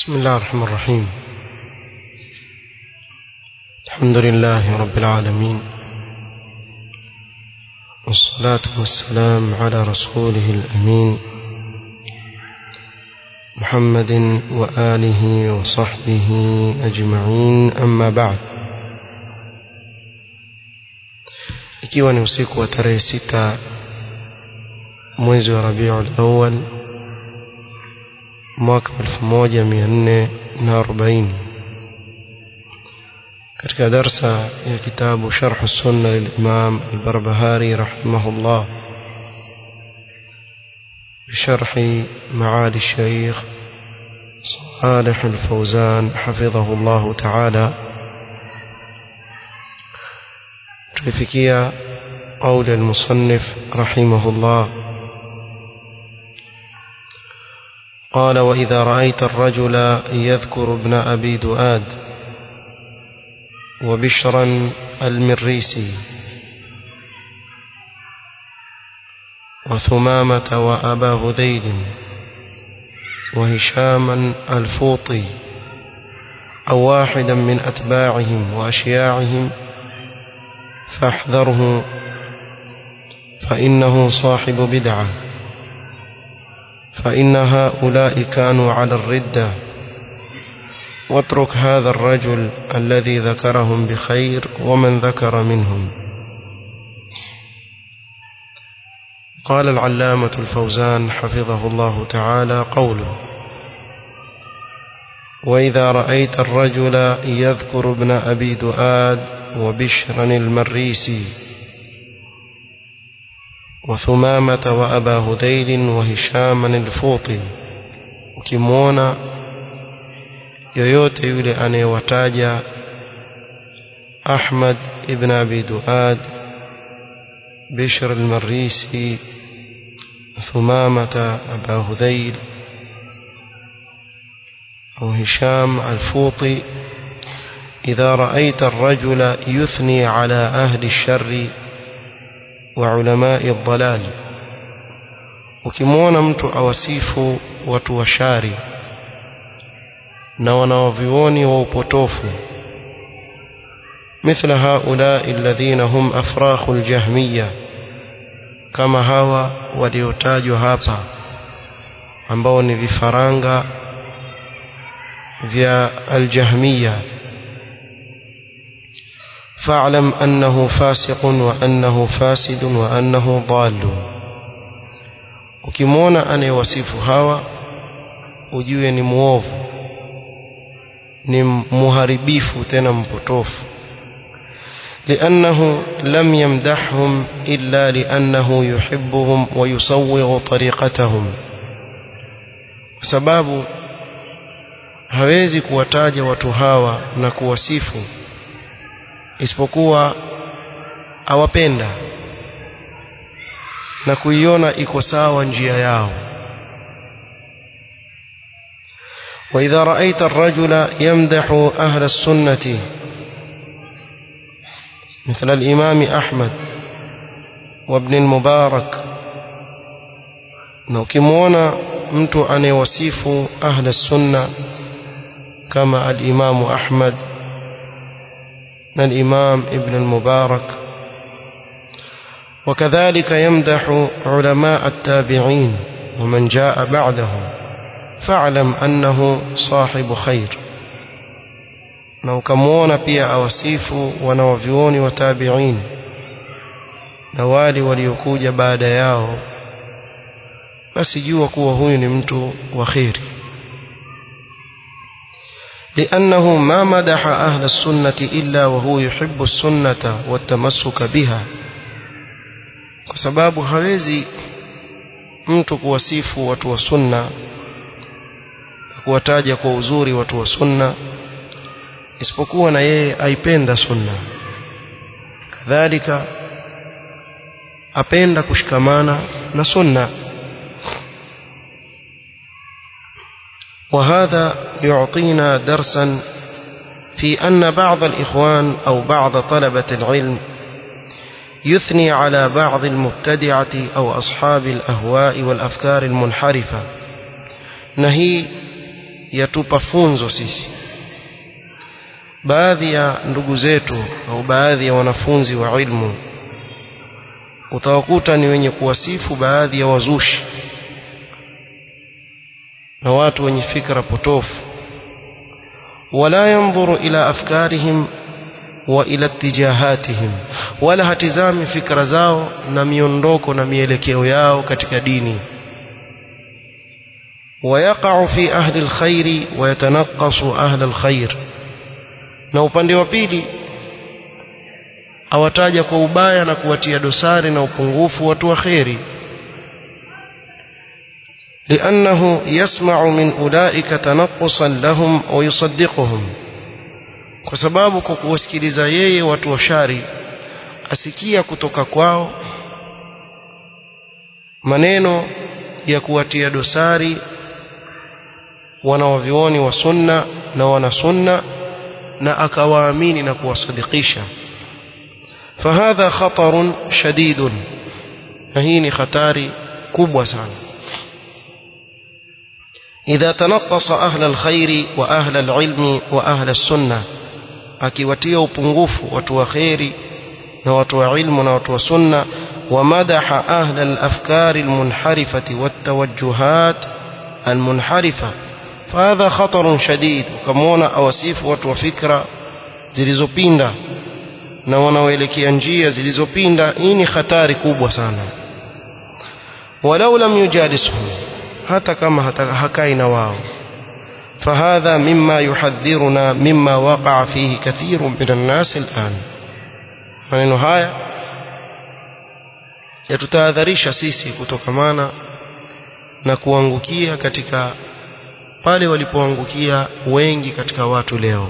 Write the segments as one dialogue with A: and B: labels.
A: بسم الله الرحمن الرحيم الحمد لله رب العالمين والصلاة والسلام على رسوله الأمين محمد وآله وصحبه أجمعين أما بعد ikiwa ni usiku wa tarehe sita mwezi wa rabiul awal mwaka 1440 katika darsa ya kitabu sharh sunna lilimam albarbahari rahimahullah بشرح معالي الشيخ صالح الفوزان حفظه الله تعالى تلفكيا قول المصنف رحمه الله قال وإذا رأيت الرجل يذكر ابن أبي دؤاد وبشرا المريسي وثمامة وأبا هذيل وهشاما الفوطي أو واحدا من أتباعهم وأشياعهم فاحذره فإنه صاحب بدعة فإن هؤلاء كانوا على الردة واترك هذا الرجل الذي ذكرهم بخير ومن ذكر منهم قال العلامة الفوزان حفظه الله تعالى قوله وإذا رأيت الرجل يذكر ابن أبي دؤاد وبشرا المريسي وثمامة وأبا هذيل وهشاما الفوطي ukimwona yoyote yule anayewataja Ahmad ibn Abi Duad Bishr al-Marisi Thumamata Aba Hudhayl أو هشام الفوطي إذا رأيت الرجل يثني على أهل الشر وعلماء الضلال ukimwona mtu awasifu watu wa shari na wanaovioni wa upotofu مثل هؤلاء الذين هم أفراخ الجهمية كما hawa waliotajwa hapa ambao ni vifaranga vya aljahmiya فاعلم أنه فاسق وأنه فاسد وأنه ضال ukimwona anayewasifu hawa ujue ni muovu ni muharibifu tena mpotofu لأنه لم يمدحهم إلا لأنه يحبهم ويصوغ طريقتهم sababu hawezi kuwataja watu hawa na kuwasifu isipokuwa awapenda na kuiona iko sawa njia yao وإذا رأيت الرجل يمدح أهل السنة مثل الإمام أحمد وابن المبارك نوكمونا mtu anayewasifu ahla sunna kama al-Imam Ahmad na al-Imam Ibn al-Mubarak وكذلك يمدح علماء التابعين ومن جاء بعدهم فاعلم أنه صاحب خير na ukamwona pia awasifu wanawavyuoni wa tabiin na wale waliokuja baada yao basi jua kuwa huyu ni mtu wa kheri لأنه ما مدح أهل السنة إلا وهو يحب السنة والتمسك بها kwa sababu hawezi mtu kuwasifu watu wa sunna kuwataja kwa uzuri watu wa sunna isipokuwa na yeye aipenda sunna kadhalika apenda kushikamana na sunna وهذا يعطينا درسا في أن بعض الإخوان أو بعض طلبة العلم يثني على بعض المبتدعة أو أصحاب الأهواء والأفكار المنحرفة نهي yatupa funzo sisi baadhi ya ndugu zetu au baadhi ya wanafunzi wa ilmu utawakuta ni wenye kuwasifu baadhi ya wazushi na watu wenye fikra potofu wala yanzuru ila afkarihim wa ila tijahatihim wala hatizami fikra zao na miondoko na mielekeo yao katika dini ويقع في أهل الخير ويتنقص أهل الخير na upande wa pili awataja kwa ubaya na kuwatia dosari na upungufu watu wa kheri لأنه يسمع من أولئك تنقصا لهم ويصدقهم kwa sababu kwa kuwasikiliza yeye watu wa shari asikia kutoka kwao maneno ya kuwatia dosari wanawavioni wa sunna na wana sunna na akawaamini na kuwasadikisha fahadha khatarun shadidun na hii ni hatari kubwa sana إذا تنقص أهل الخير وأهل العلم وأهل السنة akiwatia upungufu watu wa kheri na watu wa ilmu na watu wa sunna ومدح أهل الأفكار المنحرفة والتوجهات المنحرفة فهذا خطر شديد وكمونا أوسيف watu wa fikra zilizopinda na wanaoelekea njia zilizopinda hii ni hatari kubwa sana walau lam yujalisuhum hata kama hakai na wao فهذا مما يحذرنا مما وقع فيه كثير من الناس الآن maneno haya yatutahadharisha sisi kutokamana na kuangukia katika pale walipoangukia wengi katika watu leo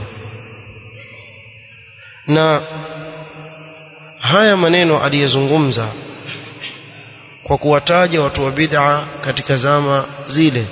A: na haya maneno aliyezungumza kwa kuwataja watu wa bid'a katika zama zile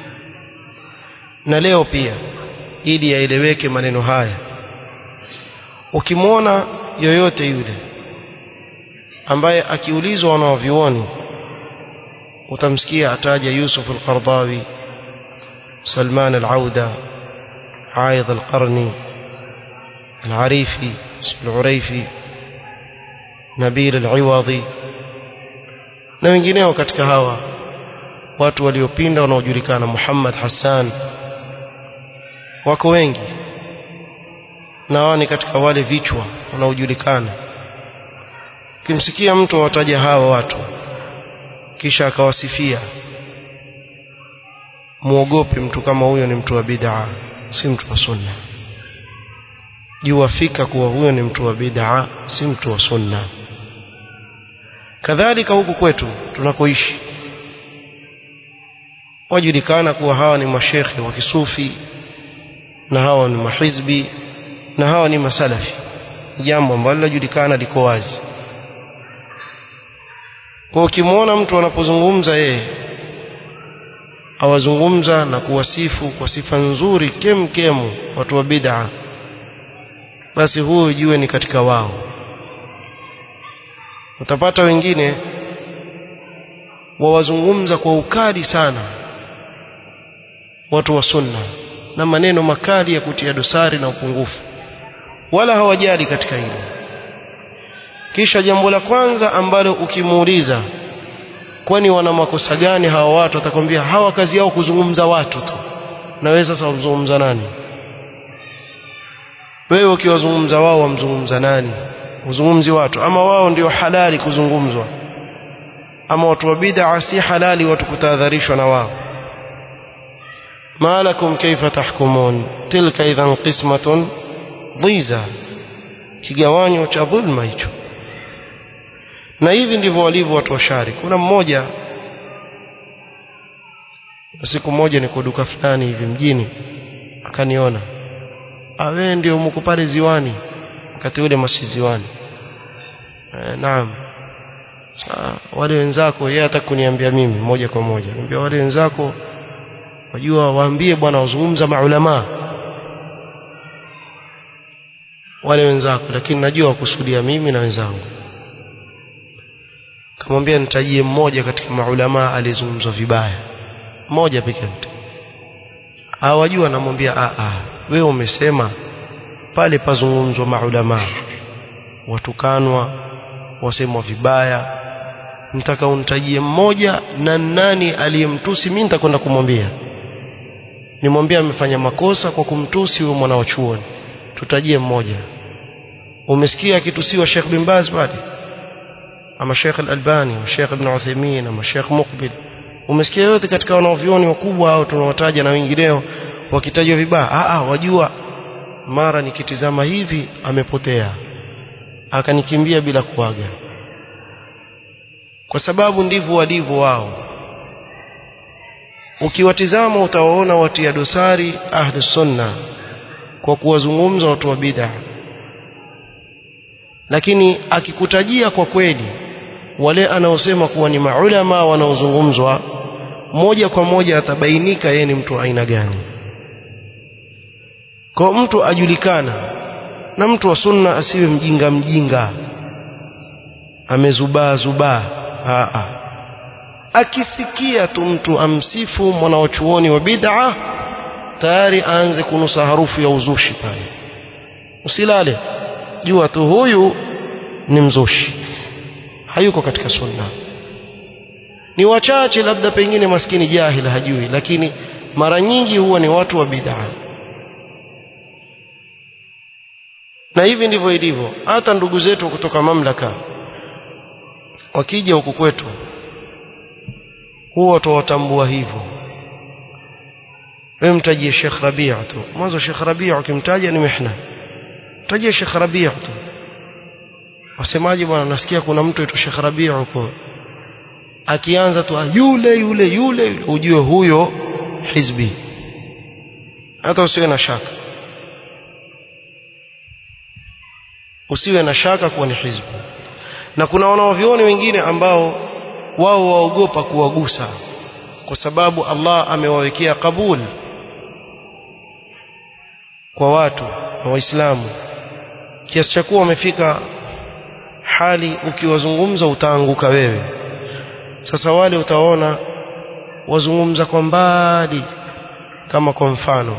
A: na leo pia ili yaeleweke maneno haya ukimwona yoyote yule ambaye akiulizwa wanaovioni utamsikia ataja Yusuf al-Qardawi Salman al-Auda Aidh al-Qarni al-Arifi al-Uraifi Nabil al-Iwadhi na wengineo katika hawa watu waliopinda wanaojulikana Muhammad Hassan wako wengi na wao ni katika wale vichwa wanaojulikana ukimsikia mtu awataja hawa watu kisha akawasifia muogope mtu kama huyo ni mtu wa bid'a si mtu wa sunna jua fika kuwa huyo ni mtu wa bid'a si mtu wa sunna kadhalika huku kwetu tunakoishi wajulikana kuwa hawa ni mashekhe wa kisufi na hawa ni mahizbi na hawa ni masalafi jambo ambalo linajulikana liko wazi kwa ukimwona mtu anapozungumza yeye awazungumza na kuwasifu kwa sifa nzuri kem kemu watu wa bid'a basi huyo jue ni katika wao utapata wengine wawazungumza kwa ukali sana watu wa sunna na maneno makali ya kutia dosari na upungufu wala hawajali katika hilo kisha jambo la kwanza ambalo ukimuuliza kwani wana makosa gani hawa watu atakwambia hawa kazi yao kuzungumza watu tu na wewe sasa wamzungumza nani wewe ukiwazungumza wao wamzungumza nani uzungumzi watu ama wao ndio halali kuzungumzwa ama watu wa bid'a si halali watu kutahadharishwa na wao ما لكم كيف تحكمون تلك إذا قسمة ضيزى kigawanyo cha dhulma hicho na hivi ndivyo walivyo watu wa shari kuna mmoja siku moja niko duka fulani hivi mjini akaniona awe ndio mko pale ziwani wakati ule masi ziwani e, naam Sa, wale wenzako yeye hata kuniambia mimi moja kwa moja niambia wale wenzako wajua waambie bwana wazungumza maulama wale wenzako lakini najua wakusudia mimi na wenzangu kamwambia nitajie mmoja katika maulama aliyezungumzwa vibaya mmoja pekee hawajua anamwambia a a wewe umesema pale pazungumzwa maulama watukanwa wasemwa vibaya nitaka unitajie mmoja na nani aliyemtusi mimi nitakwenda kumwambia nimwambia amefanya makosa kwa kumtusi huyo mwana wa chuoni tutajie mmoja umesikia akitusiwa Sheikh bin Baz pale ama Sheikh Al-Albani ama Sheikh Ibn Uthaymeen ama Sheikh Muqbil umesikia yote katika wanaovioni wakubwa au tunawataja na wengineo wakitajwa vibaya ah ah wajua mara nikitizama hivi amepotea akanikimbia bila kuaga kwa sababu ndivyo walivyo wao ukiwatizama utawaona watia dosari ahli sunna kwa kuwazungumza watu wa bid'a lakini akikutajia kwa kweli wale anaosema kuwa ni maulama wanaozungumzwa moja kwa moja atabainika yeye ni mtu aina gani kwa mtu ajulikana na mtu wa sunna asiwe mjinga mjinga amezubaa zubaa a akisikia tu mtu amsifu mwanawachuoni wa bid'a tayari aanze kunusa harufu ya uzushi pale usilale jua tu huyu ni mzushi hayuko katika sunna ni wachache labda pengine maskini jahil hajui lakini mara nyingi huwa ni watu wa bid'a na hivi ndivyo ilivyo hata ndugu zetu kutoka mamlaka wakija huku kwetu huwa tutawatambua hivyo wewe mtajie Sheikh Rabia tu mwanzo Sheikh Rabia ukimtaja ni mihna mtajie Sheikh Rabia tu wasemaje bwana nasikia kuna mtu aitwa Sheikh Rabia huko akianza tu yule yule yule ujue huyo hizbi hata usiwe na shaka usiwe na shaka kuwa ni hizbi na kuna wanaovioni wengine ambao wao waogopa kuwagusa kwa sababu Allah amewawekea kabul kwa watu na waislamu kiasi cha kuwa wamefika hali ukiwazungumza utaanguka wewe sasa wale utaona wazungumza kwa mbali kama kwa mfano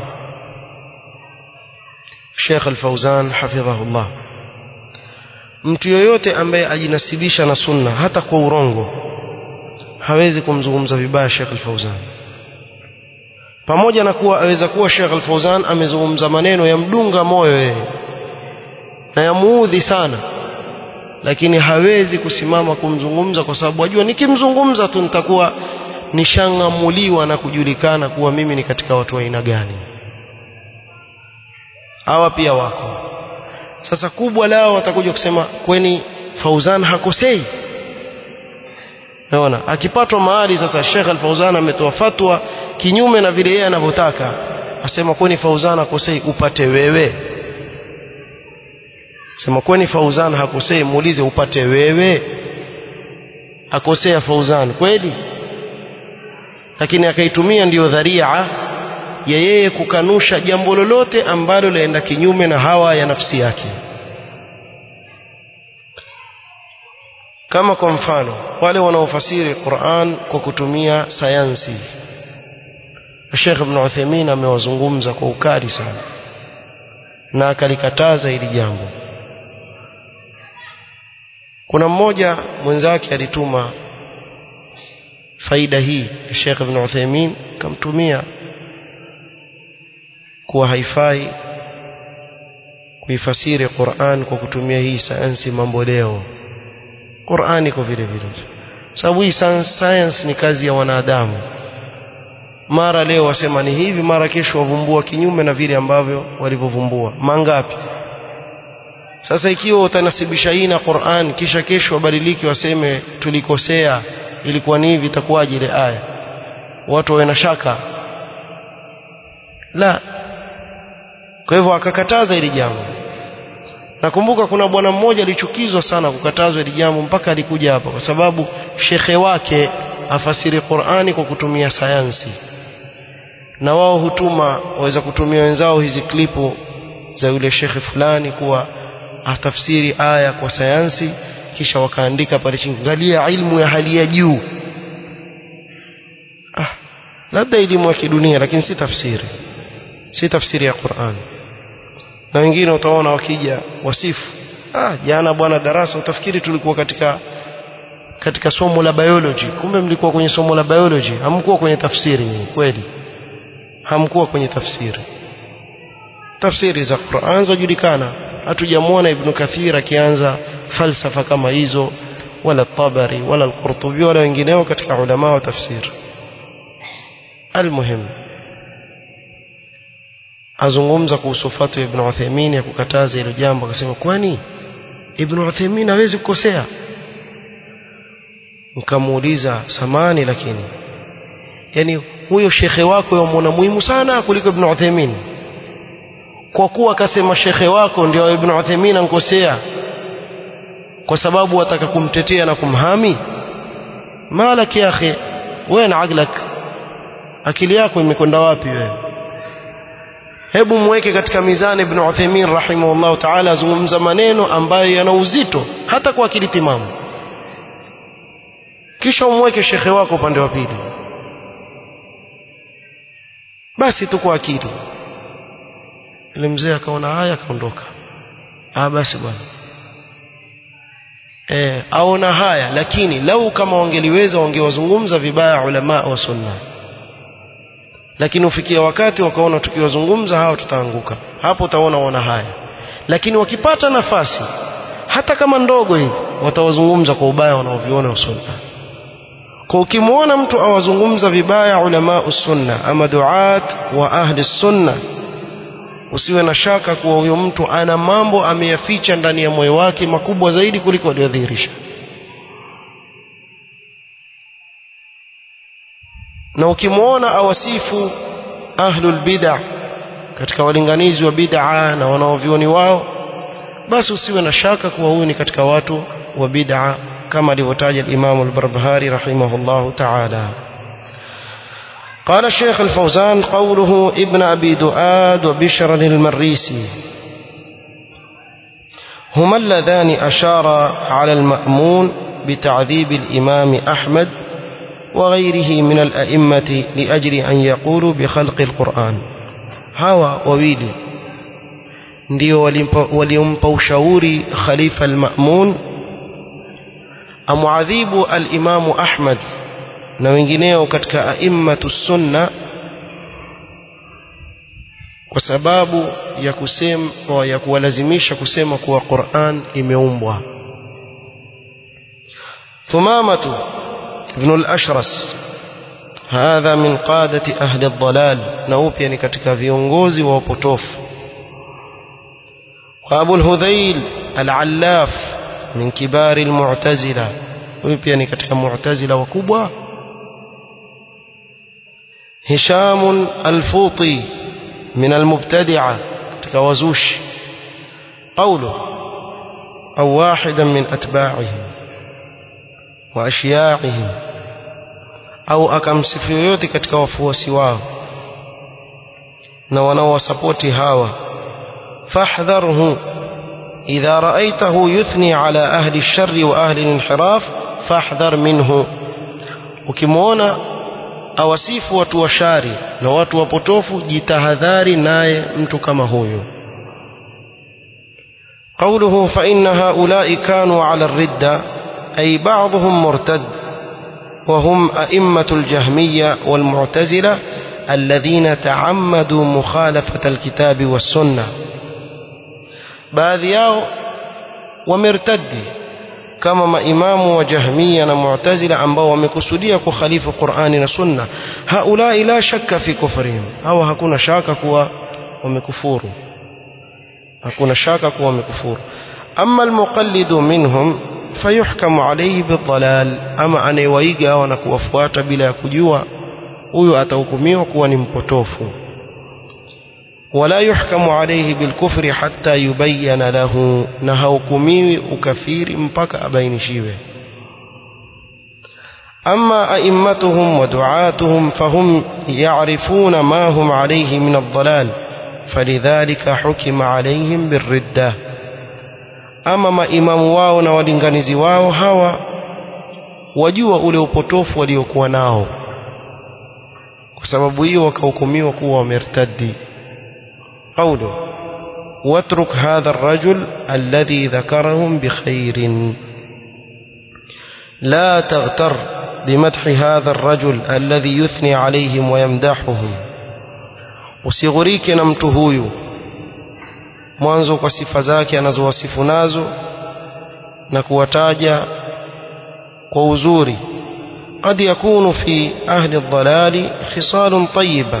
A: Sheikh Al-Fauzan hafidhahullah mtu yoyote ambaye ajinasibisha na sunna hata kwa urongo hawezi kumzungumza vibaya Sheikh Al-Fauzan pamoja na kuwa aweza kuwa Sheikh Al-Fauzan amezungumza maneno ya mdunga moyo yeye na yamuudhi sana lakini hawezi kusimama kumzungumza kwa sababu ajua nikimzungumza tu nitakuwa nishangamuliwa na kujulikana kuwa mimi ni katika watu wa aina gani hawa pia wako sasa kubwa lao watakuja kusema kweni Fauzan hakosei Unaona akipatwa mahali sasa Sheikh Al-Fauzan ametoa fatwa kinyume na vile yeye anavyotaka asema kweni Fauzan hakosei upate wewe sema kweni Fauzan hakosei muulize upate wewe akosea Fauzan kweli lakini akaitumia ndiyo dharia ya yeye kukanusha jambo lolote ambalo laenda kinyume na hawa ya nafsi yake kama kwa mfano wale wanaofasiri Qur'an kwa kutumia sayansi Sheikh Ibn Uthaymeen amewazungumza kwa ukali sana na akalikataza hili jambo kuna mmoja mwenzake alituma faida hii Sheikh Ibn Uthaymeen kamtumia kuwa haifai kuifasiri Qur'an kwa kutumia hii sayansi mambo leo Qur'an iko vile vile sababu hii science ni kazi ya wanadamu mara leo wasema ni hivi mara kesho wavumbua kinyume na vile ambavyo walivyovumbua mangapi sasa ikiwa utanasibisha hii na Qur'an kisha kesho wabadiliki waseme tulikosea ilikuwa ni hivi itakuwaje ile aya watu wawe na shaka la kwa hivyo akakataza hili jambo nakumbuka kuna bwana mmoja alichukizwa sana kukatazwa hili jambo mpaka alikuja hapa kwa sababu shekhe wake afasiri Qur'ani kwa kutumia sayansi na wao hutuma waweza kutumia wenzao hizi klipu za yule shekhe fulani kuwa atafsiri aya kwa sayansi kisha wakaandika pale chini angalia ilmu ya hali ya juu ah labda elimu ya kidunia lakini si tafsiri si tafsiri ya Qur'an na wengine utaona wakija wasifu ah jana bwana darasa utafikiri tulikuwa katika katika somo la biology kumbe mlikuwa kwenye somo la biology hamkuwa kwenye tafsiri kweli hamkuwa kwenye tafsiri tafsiri za Qur'an zajulikana hatujamwona Ibn Kathir akianza falsafa kama hizo wala Tabari wala Al-Qurtubi wala wengineo katika ulama wa tafsiri almuhim azungumza kuhusu fatwa Ibn Uthaymeen ya kukataza hilo jambo akasema kwani Ibn Uthaymeen hawezi kukosea nikamuuliza samani lakini yani huyo shekhe wako yamwona muhimu sana kuliko Ibn Uthaymeen kwa kuwa akasema shekhe wako ndio Ibn Uthaymeen ankosea kwa sababu wataka kumtetea na kumhami malak ya akhi wewe na aglak akili yako imekwenda wapi wewe hebu mweke katika mizani Ibn Uthaymeen rahimahullah ta'ala azungumza maneno ambayo yana uzito hata kwa akili timamu kisha umweke shekhe wako upande wa pili basi tu kwa akili ile mzee akaona haya akaondoka ah basi bwana eh aona haya lakini lau kama wangeliweza wangewazungumza vibaya ulama wa sunna lakini ufikia wakati wakaona tukiwazungumza hawa tutaanguka hapo utaona wana haya lakini wakipata nafasi hata kama ndogo hivi watawazungumza kwa ubaya wanaoviona sunna kwa ukimwona mtu awazungumza vibaya ulama sunna ama duat wa ahli sunna usiwe na shaka kuwa huyo mtu ana mambo ameyaficha ndani ya moyo wake makubwa zaidi kuliko aliyodhihirisha na ukimwona awasifu ahlul bid'a katika walinganizi wa bid'a na wanaovioni wao basi usiwe na shaka kuwa huyu ni katika watu wa bid'a كما لوتاج الإمام البربهاري رحمه الله تعالى قال الشيخ الفوزان قوله ابن أبي دؤاد وبشر المريسي هما اللذان أشار على المأمون بتعذيب الإمام أحمد وغيره من الأئمة لأجل أن يقولوا بخلق القرآن هوا وويلي ndio waliompa ushauri khalifa al-Ma'mun amuadhibu al-Imamu Ahmad na wengineo katika aimmatu sunna kwa sababu ya kusema ya kuwalazimisha kusema kuwa Qur'an imeumbwa Thumamatu ibn al-Ashras hadha min qadati ahli ad-dalal na upya ni katika viongozi wa upotofu wa Abu al-Hudhayl al-Allaf min kibari al-Mu'tazila huyu pia ni katika Mu'tazila wakubwa هشام الفوطي من المبتدعة كوزوش قوله أو واحدا من أتباعهم وأشياعهم أو أكم سفيوتي كتك وفوسي واو نونو سبوتي هاوى فاحذره إذا رأيته يثني على أهل الشر وأهل الانحراف فاحذر منه ukimwona awasifu watu wa shari na watu wapotofu jitahadhari naye mtu kama huyo قوله فإن هؤلاء كانوا على الردة أي بعضهم مرتد وهم أئمة الجهمية والمعتزلة الذين تعمدوا مخالفة الكتاب والسنة baadhi yao wamertadi kama maimamu wa jahmiya na mu'tazila ambao wamekusudia kukhalifu Qur'ani na Sunna haulai la shakka fi kufrihim hawa hakuna shaka kuwa wamekufuru hakuna shaka kuwa wamekufuru amma almuqallidu minhum fayuhkamu alayhi bidhalal ama anayewaiga na kuwafuata bila ya kujua huyo atahukumiwa kuwa ni mpotofu ولا يحكم عليه بالكفر حتى يبين له نهوكمي ukafiri mpaka abainishiwe أما أئمتهم ودعاتهم فهم يعرفون ما هم عليه من الضلال فلذلك حكم عليهم بالردة أما ما إمام واو na walinganizi wao hawa wajua ule upotofu waliokuwa nao kwa sababu hiyo wakahukumiwa kuwa wamertadi قوله واترك هذا الرجل الذي ذكرهم بخير لا تغتر بمدح هذا الرجل الذي يثني عليهم ويمدحهم usighurike na mtu huyu mwanzo kwa sifa zake anazowasifu nazo na kuwataja kwa uzuri قد يكون في أهل الضلال خصال طيبة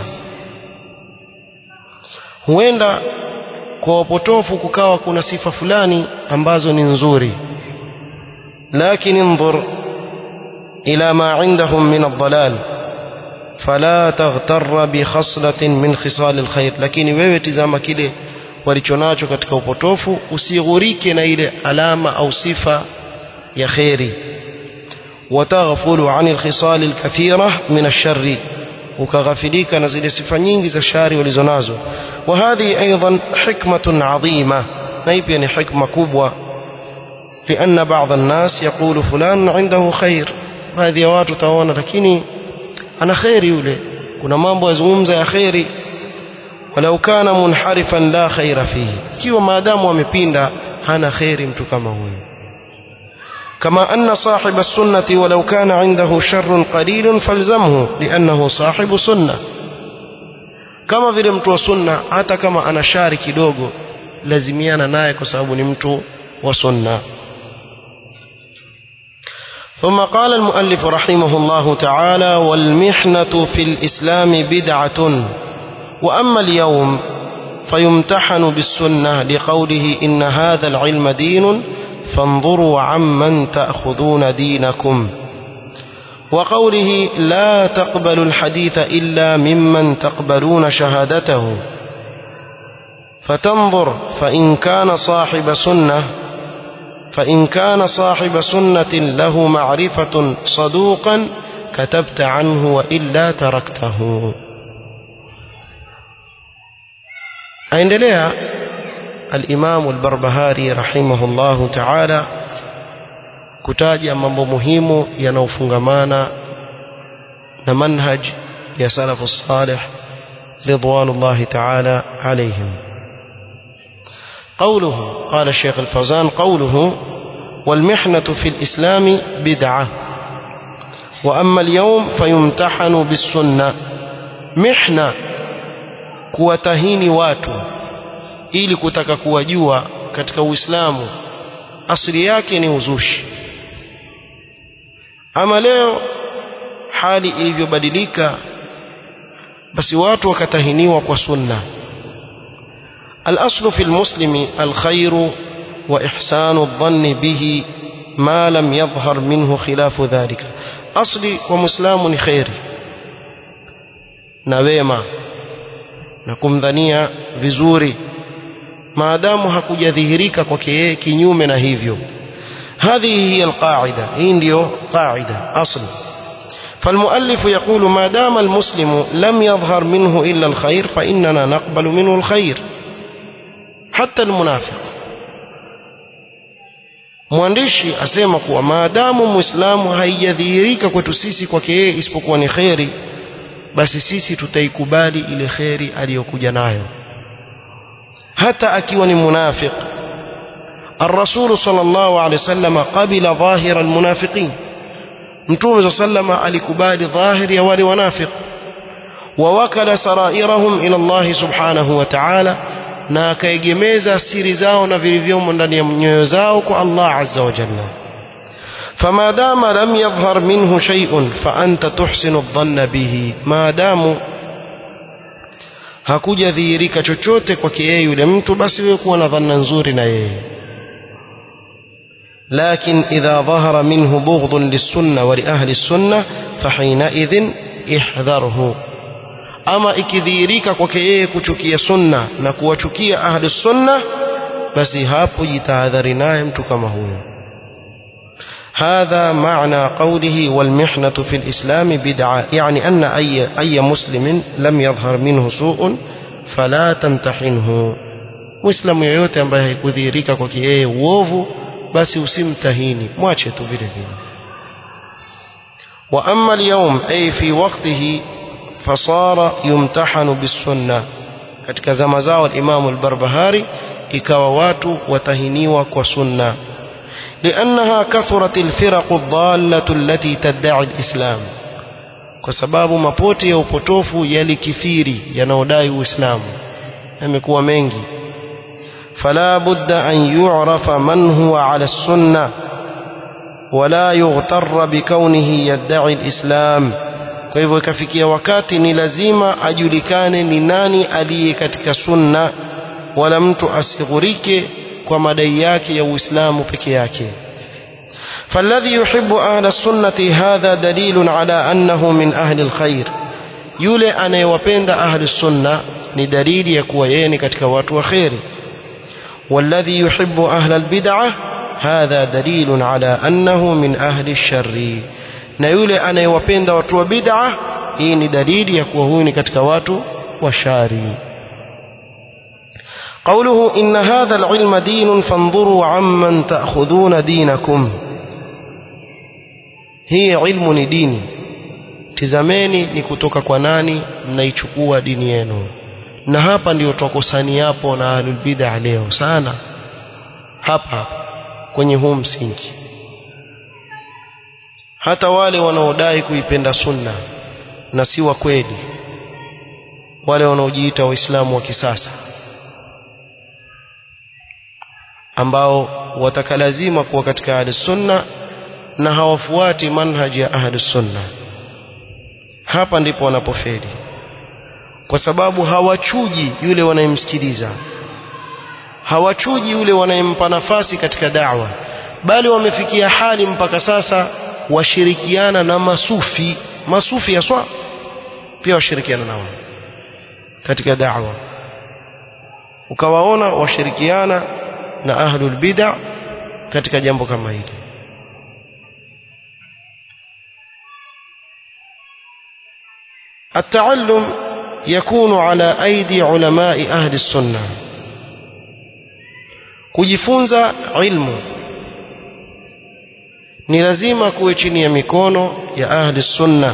A: huenda kwa wapotofu kukawa kuna sifa fulani ambazo ni nzuri لكن انظر إلى ما عندهم من الضلال فلا تغتر بخصلة من خصال الخير lakini wewe tizama kile walichonacho katika upotofu usighurike na ile alama au sifa ya kheri وتغفل عن الخصال الكثيرة من الشر وكغفليك نزل صفة nyingi za shari walizonazo وهذه أيضا حكمة عظيمة نيب يعني حكمة كبوة لأن بعض الناس يقول فلان عنده خير هذه watu taona lakini ana khairi yule kuna mambo yazungumza ya khairi walau kana munharifan la khaira fihi ikiwa maadamu amepinda hana khairi mtu kama huyo كما أن صاحب السنة ولو كان عنده شر قليل فالزمه لأنه صاحب سنة كما vile mtu wa sunna hata kama ana shari kidogo lazimiana naye kwa sababu ni mtu wa sunna ثم قال المؤلف رحمه الله تعالى والمحنة في الإسلام بدعة وأما اليوم فيمتحن بالسنة لقوله إن هذا العلم دين فانظروا عمن تأخذون دينكم وقوله لا تقبلوا الحديث إلا ممن تقبلون شهادته فتنظر فإن كان صاحب سنة فإن كان صاحب سنة له معرفة صدوقا كتبت عنه وإلا تركته aendelea al-Imam al-Barbahari rahimahullahu ta'ala kutaja mambo muhimu yanayofungamana na manhaj ya salafu salih ridwanullahi ta'ala alayhim قوله قال الشيخ الفوزان قوله والمحنة في الإسلام بدعة وأما اليوم فيمتحن بالسنة محنة kuwatahini watu ili kutaka kuwajua katika Uislamu asili yake ni uzushi ama leo hali ilivyobadilika basi watu wakatahiniwa kwa sunna الأصل في المسلم الخير وإحسان الظن به ما لم يظهر منه خلاف ذلك أصلي ومسلم خير نويما na kumdhania vizuri maadamu hakujadhihirika kwake yeye kinyume na hivyo هذه هي القاعدة hii ndio قاعدة أصل فالمؤلف يقول ما دام المسلم لم يظهر منه إلا الخير فإننا نقبل منه الخير حتى المنافق mwandishi asema kuwa maadamu muislamu haijadhihirika kwetu sisi kwake yeye isipokuwa ni kheri basi sisi tutaikubali ile kheri aliyokuja nayo hata akiwa ni munafiq الرسول صلى الله عليه وسلم قبل ظاهر المنافقين متوم صلى الله عليه وسلم alikubali dhahir ya wale wanafiq ووكل سرائرهم إلى الله سبحانه وتعالى na akaegemeza siri zao na vilivyomo ndani ya nyoyo zao kwa Allah azza wa jalla فما دام لم يظهر منه شيء فأنت تحسن الظن به ما دام hakujadhihirika chochote kwake yeye yule mtu basi wewe kuwa na dhanna nzuri na yeye لكن إذا ظهر منه بغض للسنة ولأهل السنة فحينئذ احذره ama ikidhihirika kwake yeye kuchukia sunna na kuwachukia ahli sunna basi hapo jitahadhari naye mtu kama huyo هذا معنى قوله والمحنة في الإسلام بدعة يعني أن أي, أي مسلم لم يظهر منه سوء فلا تمتحنه مسلم yoyote ambaye haikudhihirika kwake yeye uovu basi usimtahini mwache tu vile vile وأما اليوم أي في وقته فصار يمتحن بالسنة katika zama zao al-Imam al-Barbahari ikawa watu watahiniwa kwa sunna لأنها كثرت الفرق الضالة التي تدعي الإسلام kwa sababu mapote ya upotofu yalikithiri yanaodai uislamu yamekuwa mengi fala budda an yu'rafa man huwa ala sunna wala yughtarra bikaunihi yad'i alislam kwa hivyo ikafikia wakati ni lazima ajulikane ni nani aliye katika sunna wala mtu asighurike kwa madai yake ya uislamu peke yake فالذي يحب أهل السنة هذا دليل على أنه من أهل الخير يولي أنا يوبند أهل السنة ندليل يكويين كتك واتو خير والذي يحب أهل البدعة هذا دليل على أنه من أهل الشر نيولي أنا يوبند واتو بدعة إيه دليل يكوهون كتك واتو وشاري قوله إن هذا العلم دين فانظروا عمن تأخذون دينكم hii ilmu ni dini tizameni ni kutoka kwa nani mnaichukua dini yenu na hapa ndio twakosani hapo na ahlul bid'ah leo sana hapa hapa kwenye huu msingi hata wale wanaodai kuipenda sunna na si wa kweli wale wanaojiita waislamu wa kisasa ambao watakalazima kuwa katika ahli sunna na hawafuati manhaji ya ahli sunna hapa ndipo wanapofeli kwa sababu hawachuji yule wanayemsikiliza hawachuji yule wanayempa nafasi katika da'wa bali wamefikia hali mpaka sasa washirikiana na masufi masufi yaswa pia washirikiana nao katika da'wa ukawaona washirikiana na ahlul bid'a katika jambo kama hili التعلم يكون على أيدي علماء أهل السنة kujifunza ilmu ni lazima kuwe chini ya mikono ya ahli sunna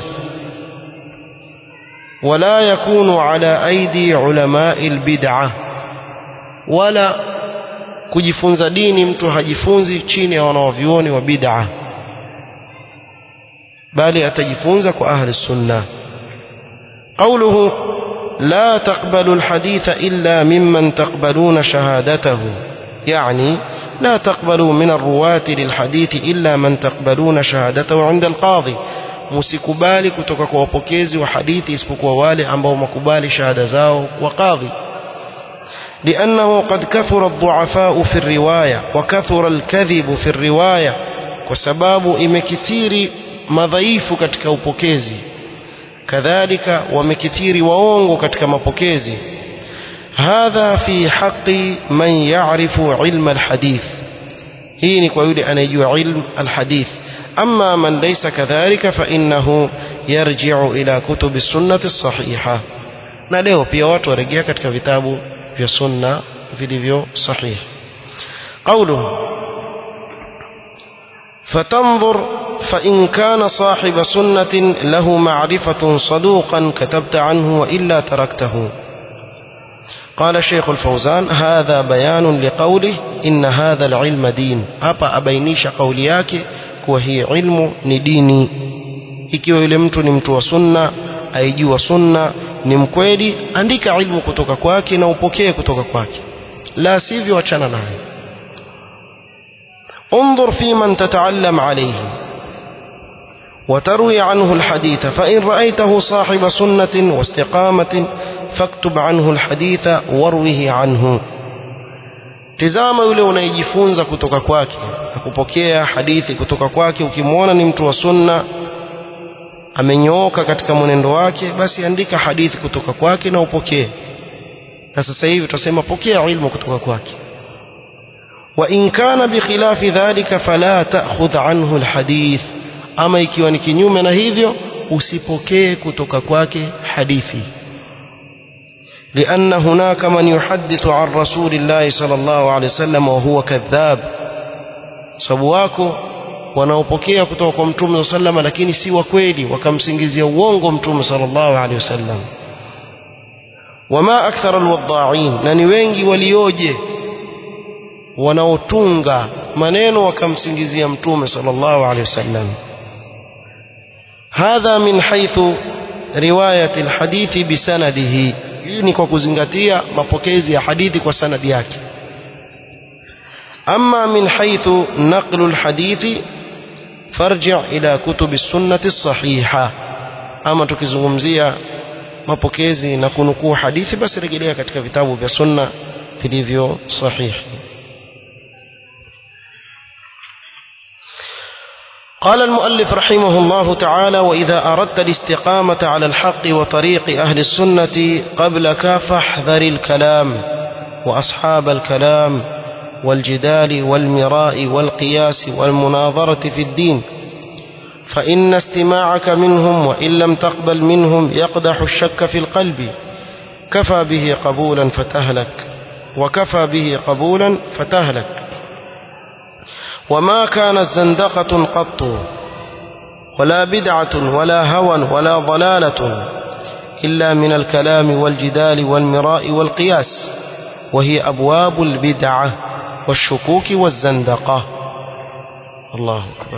A: wala yakunu ala aidi ulamai albid'a wala kujifunza dini mtu hajifunzi chini ya wanaovyuoni wa bid'a bali atajifunza kwa ahli sunna قوله لا تقبلوا الحديث إلا ممن تقبلون شهادته يعني لا تقبلوا من الرواة للحديث إلا من تقبلون شهادته عند القاضي msikubali kutoka kwa wapokezi wa hadithi isipokuwa wale ambao makubali shahada zao kwa kadhi لأنه قد كثر الضعفاء في الرواية وكثر الكذب في الرواية وسباب imekithiri madhaifu katika upokezi kadhalika wamekithiri waongo katika mapokezi hadha fi haqi man ya'rifu ilma alhadith hii ni kwa yule anayejua ilm alhadith amma man laysa kadhalika fa innahu yarji'u ila kutubi sunnati sahiha na leo pia watu warejea katika vitabu vya sunna vilivyo sahihi qawluhu فتنظر فإن كان صاحب سنة له معرفة صدوقا كتبت عنه وإلا تركته قال الشيخ الفوزان هذا بيان لقوله إن هذا العلم دين أبا أبينيش قولياك وهي علم نديني ikiwa yule mtu ni mtu wa sunna aijua sunna ni mkweli andika ilmu kutoka kwake na upokee kutoka kwake la sivyo achana naye انظر في من تتعلم عليه وتروي عنه الحديث فإن رأيته صاحب سنة واستقامة فاكتب عنه الحديث واروه عنه tizama yule unayejifunza kutoka kwake na kupokea hadithi kutoka kwake ukimwona ni mtu wa sunna amenyooka katika mwenendo wake basi andika hadithi kutoka kwake na upokee na sasa hivi tutasema pokea ilmu kutoka kwake وإن كان بخلاف ذلك فلا تأخذ عنه الحديث أما ikiwa ni kinyume na hivyo usipokee kutoka kwake hadithi لأن هناك من يحدث عن رسول الله صلى الله عليه وسلم وهو كذاب sababu wako wanaopokea kutoka kwa mtume sallallahu lakini si wa kweli wakamsingizia uongo mtume sallallahu alaihi wasallam wama akthara alwadha'in na ni wengi walioje wanaotunga maneno wakamsingizia mtume sallallahu alaihi wasallam hadha min haythu riwayat alhadithi bisanadihi hii ni kwa kuzingatia mapokezi ya hadithi kwa sanadi yake أما من حيث نقل الحديث فارجع إلى كتب السنة الصحيحة أما tukizungumzia mapokezi na kunukuu hadithi basi rejelea katika vitabu vya sunna vilivyo sahihi قال المؤلف رحمه الله تعالى وإذا أردت الاستقامة على الحق وطريق أهل السنة قبلك فاحذر الكلام وأصحاب الكلام والجدال والمراء والقياس والمناظرة في الدين فإن استماعك منهم وإن لم تقبل منهم يقدح الشك في القلب كفى به قبولا فتهلك وكفى به قبولا فتهلك وما كانت زندقة قط ولا بدعة ولا هوى ولا ضلالة إلا من الكلام والجدال والمراء والقياس وهي أبواب البدعة والشكوك والزندقة الله أكبر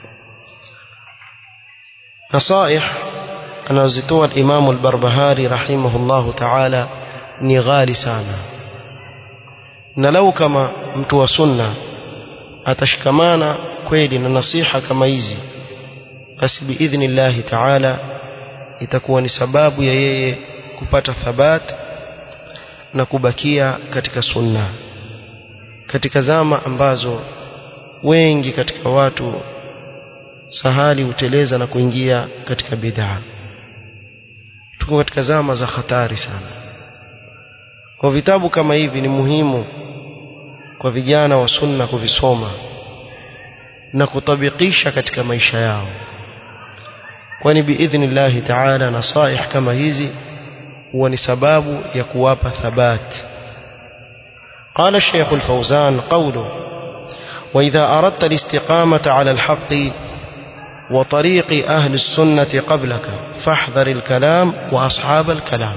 A: نصائح anazitoa Imamu al-Barbahari rahimahullahu ta'ala ni ghali sana na lau kama mtu wa sunna atashikamana kweli na nasiha kama hizi basi biidhnillahi ta'ala itakuwa ni sababu ya yeye kupata thabat na kubakia katika sunna katika zama ambazo wengi katika watu sahali huteleza na kuingia katika bid'a tuko katika zama za hatari sana kwa vitabu kama hivi ni muhimu kwa vijana wa sunna kuvisoma na kutabikisha katika maisha yao kwani biidhnillahi taala nasaih kama hizi huwa ni sababu ya kuwapa thabat قال الشيخ الفوزان قوله وإذا أردت الاستقامة على الحق وطريق أهل السنة قبلك فاحذر الكلام وأصحاب الكلام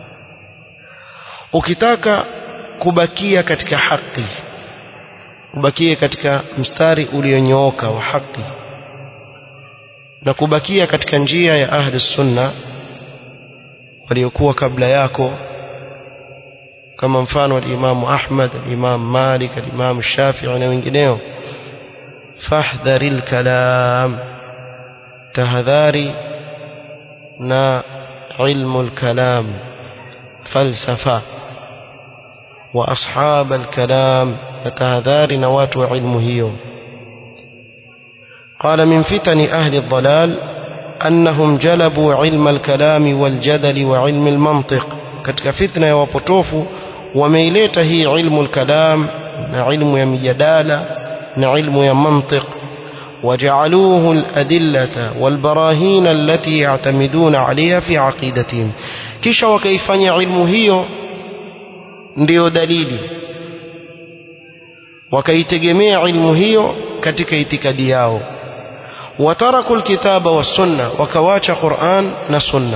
A: ukitaka kubakia katika haki kubakia katika mstari ulionyooka wa haki na kubakia katika njia ya ahli sunna waliokuwa kabla yako kama mfano al-Imam Ahmad al-Imam Malik al-Imam Shafi'i na wengineo fahdharil kalam tahadhari na ilmu al-kalam falsafa wa ashab al-kalam tahadhari na watu wa ilmu hiyo قال من فتن أهل الضلال أنهم جلبوا علم الكلام والجدل وعلم المنطق katika fitna ya wapotofu wameileta hii ilmu al-kalam na ilmu ya mijadala na ilmu ya mantiq وجعلوه الأدلة والبراهين التي يعتمدون عليها في عقيدتهم kisha wakaifanya ilmu hiyo ndiyo dalili wakaitegemea ilmu hiyo katika itikadi yao wataraku alkitaba wassunna wakawacha Qur'an na sunna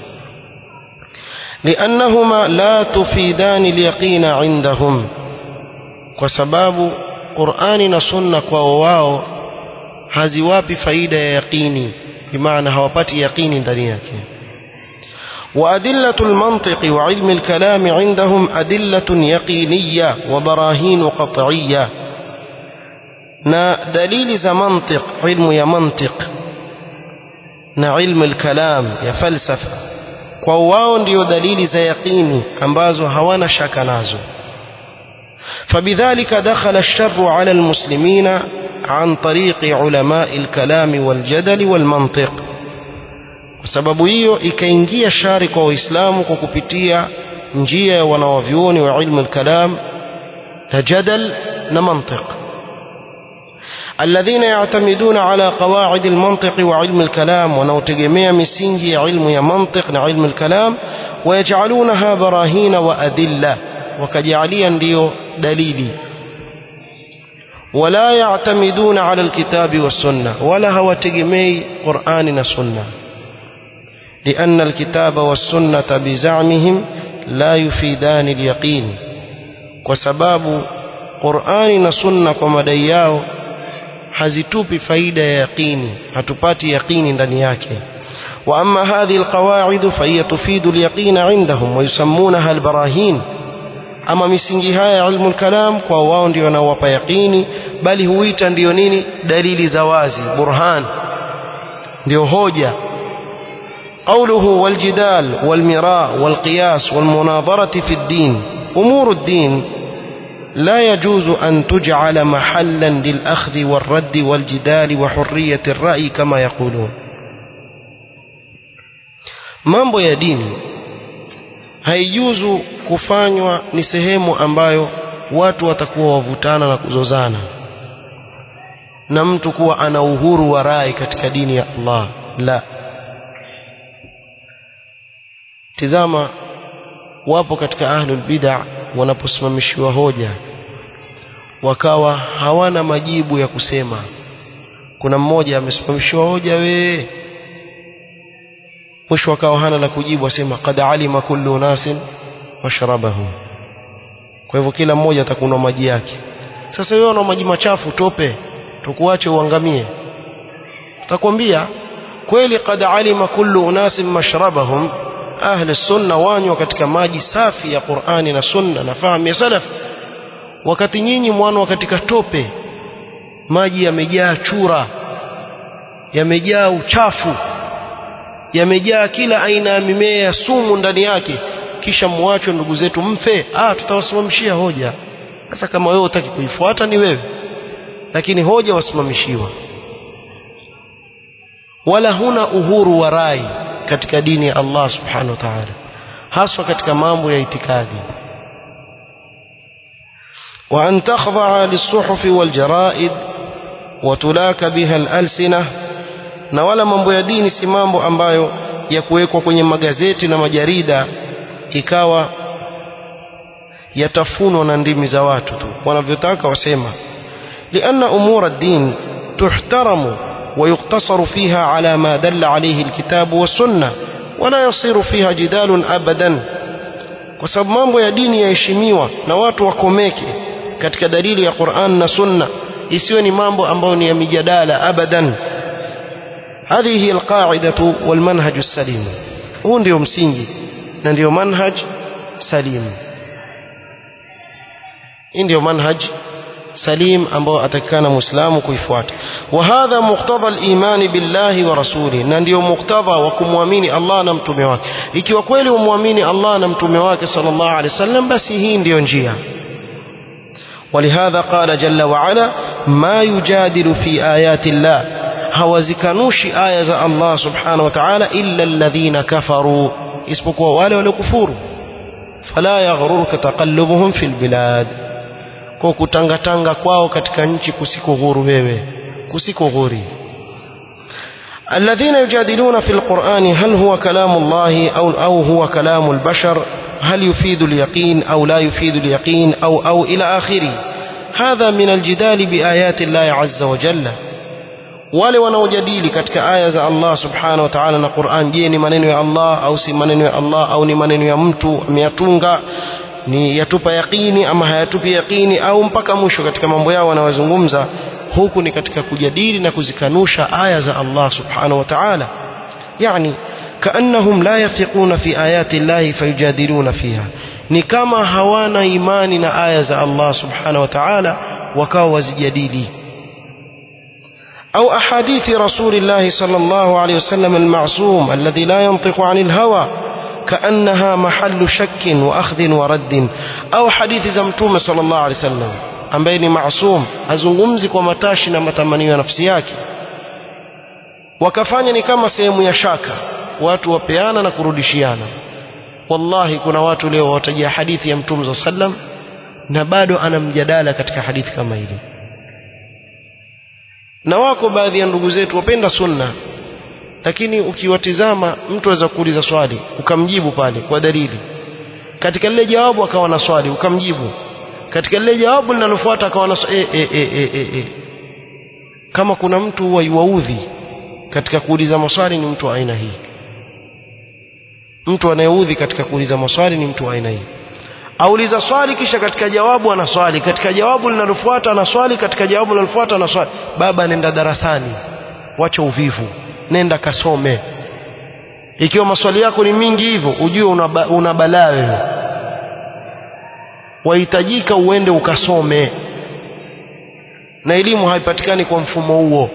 A: لأنهما لا تفيدان اليقين عندهم وسباب قرآن سنة وواو haziwapi faida ya yaqini bimaana hawapati yaqini ndani yake وأدلة المنطق وعلم الكلام عندهم أدلة يقينية وبراهين قطعية na dalili za mantiq ilmu ya mantiq na ilmu al-kalam ya falsafa kwa wao ndio dalili za yaqini ambazo hawana shaka nazo فبذلك دخل الشر على المسلمين عن طريق علماء الكلام والجدل والمنطق sababu hiyo ikaingia shari kwa waislamu kwa kupitia njia ya wanawavyuoni wa ilmu al-kalam na jadal na mantiq الذين يعتمدون على قواعد المنطق وعلم الكلام ونوتجميع مسينجي علم يا منطق علم الكلام ويجعلونها براهين وأدلة وكجعليا ديو دليلي ولا يعتمدون على الكتاب والسنة ولا هو تجمي قرآن سنة لأن الكتاب والسنة بزعمهم لا يفيدان اليقين وسباب قرآن نسنة ومدai yao hazitupi faida ya yaqini hatupati yaqini ndani yake واما هذه القواعد فهي تفيد اليقين عندهم ويسمونها البراهين ama misingi haya ilmu al-kalam kwa wao ndio wanaowapa yaqini bali huita ndio nini dalili za wazi burhan ndio hoja قوله والجدال والمراء والقياس والمناظرة في الدين أمور الدين لا يجوز أن تجعل محلا للأخذ والرد والجدال وحرية الرأي كما يقولون mambo ya dini haijuzu kufanywa ni sehemu ambayo watu watakuwa wavutana na kuzozana na mtu kuwa ana uhuru wa rai katika dini ya Allah la tizama wapo katika ahlul bid'a wanaposimamishiwa hoja wakawa hawana majibu ya kusema kuna mmoja amesimamishiwa hoja we mwisho akawa hana la kujibu asema qad alima kullu nasin mashrabahu kwa hivyo kila mmoja atakunwa maji yake sasa wewe una maji machafu tope tukuache uangamie takwambia kweli qad alima kullu unasin mashrabahum ahli sunna wanywa katika maji safi ya Qur'ani na sunna na fahamu ya salaf wakati nyinyi mwanwa katika tope maji yamejaa chura yamejaa uchafu yamejaa kila aina ya mimea ya sumu ndani yake kisha muachwe ndugu zetu mfe ah tutawasimamishia hoja sasa kama wewe utaki kuifuata ni wewe lakini hoja wasimamishiwa wala huna uhuru wa rai katika dini ya Allah subhanahu wa ta'ala haswa katika mambo ya itikadi وأن تخضع للصحف والجرائد وتلاك بها الألسنة na wala mambo ya dini si mambo ambayo ya kuwekwa kwenye magazeti na majarida ikawa yatafunwa na ndimi za watu tu wanavyotaka wasema لأن أمور الدين تحترم ويقتصر فيها على ما دل عليه الكتاب والسنة ولا يصير فيها جدال أبدا kwa sababu mambo ya dini yaheshimiwa na watu wakomeke katika dalili ya Qur'an na Sunna isiwe ni mambo ambayo ni ya mijadala abadan هذه هي القاعدة والمنهج السليم huu ndio msingi na ndio manhaj salim hii ndio manhaj salim ambao atakikana muislamu kuifuata wa hadha muqtada al-iman billahi wa rasuli na ndio muqtada wa kumwamini Allah na mtume wake ikiwa kweli umwamini Allah na mtume wake sallallahu alaihi wasallam basi hii ndio njia ولهذا قال جل وعلا ما يجادل في آيات الله hawazikanushi aya za Allah subhanahu wa ta'ala illa alladhina kafaru isipokuwa wale waliokufuru fala yaghrurka taqallubuhum fil bilad kwa kutangatanga kwao katika nchi kusiko huru wewe kusiko huri الذين يجادلون في القرآن هل هو كلام الله أو, أو هو كلام البشر هل يفيد اليقين أو لا يفيد اليقين أو, أو إلى آخره هذا من الجدال بآيات الله عز وجل wale wanaojadili katika aya za Allah subhanahu wa ta'ala na Qur'an je ni maneno ya Allah au si maneno ya Allah au ni maneno ya mtu ameyatunga ni yatupa yaqini ama hayatupi yaqini au mpaka mwisho katika mambo yao wanayozungumza huku ni katika kujadili na kuzikanusha aya za Allah subhanahu wa ta'ala yani kaannahum la yafiquna fi ayati llahi fayujadiluna fiha ni kama hawana imani na aya za Allah subhanahu wa ta'ala wakawa wazijadili أو أحاديث رسول الله صلى الله عليه وسلم المعصوم الذي لا ينطق عن الهوى كأنها محل شك وأخذ ورد أو حديث زمتوم صلى الله عليه وسلم ambaye ni maasum hazungumzi kwa matashi na matamanio ya nafsi yake wakafanya ni kama sehemu ya shaka watu wapeana na kurudishiana wallahi kuna watu leo watajia hadithi ya mtume saa sallam na bado ana mjadala katika hadithi kama hili na wako baadhi ya ndugu zetu wapenda sunna lakini ukiwatizama mtu aweza kuuliza swali ukamjibu pale kwa dalili katika lile jawabu akawa na swali ukamjibu katika lile jawabu linalofuata akawa na e, e, e, e, e, e. kama kuna mtu waiwaudhi katika kuuliza maswali ni mtu wa aina hii mtu anayeudhi katika kuuliza maswali ni mtu wa aina hii auliza swali kisha katika jawabu anaswali katika jawabu linalofuata anaswali katika jawabu linalofuata anaswali baba nenda darasani wacha uvivu nenda kasome ikiwa maswali yako ni mingi hivyo ujue una, una balaa wewe wahitajika uende ukasome na elimu haipatikani kwa mfumo huo